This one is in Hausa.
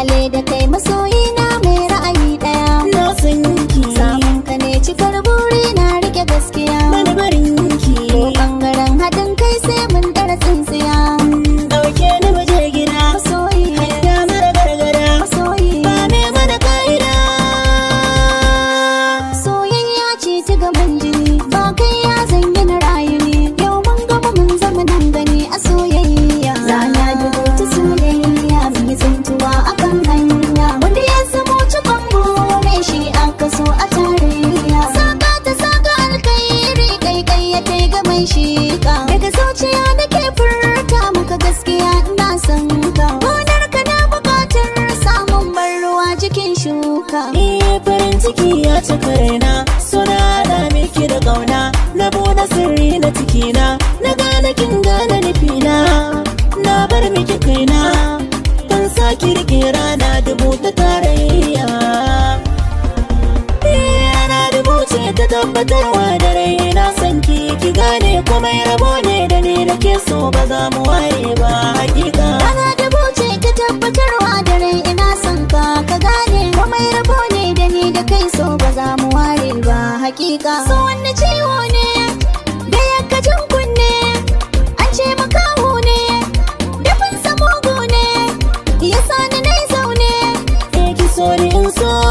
lale da kai masoyina mai ra'ayi daya na san ki samun ka ne cikar buri na rike gaskiya bani barin ki ko bangaren haɗin kai sai mun ɗara tsintsiya dauke ni waje gida masoyi hanya mara gargada masoyi ba me mana ka'ida soyayya ce ta gaban jini ba kai ya zanyi na rayu ne yau mun gama mun zama nan gani a soyayya rana dubu ta soyayya mun yi tsintuwa akan hanya wanda ya zamo cikon more shi aka so a tarayya saka ta saka alkairi kai kai ya kai ga mai shika daga zuciya da ke furta maka gaskiya ina son ka gonar ka na bukatar samun ban ruwa jikin shuka Eh farin ciki ya cika raina suna da miki da kauna na bude sirri na cikina na gane kin gane nufina na bar miki kaina ban saki rike rana dubu ta tarayya Eh, rana dubu ce ta tabbatarwa da rai na san ki ki gane komai rabo ne da ni da ke so ba za mu ware ba hakika Rana da buce ta tabbatarwa da rai ina son ka ka gane komai rabo ne da ni da kai so ba za mu ware ba hakika so wanne ciwo ne da yakkacin kunne an ce makaho ne dafin samogo ne ya sani na zaune Eh, ki so ni in so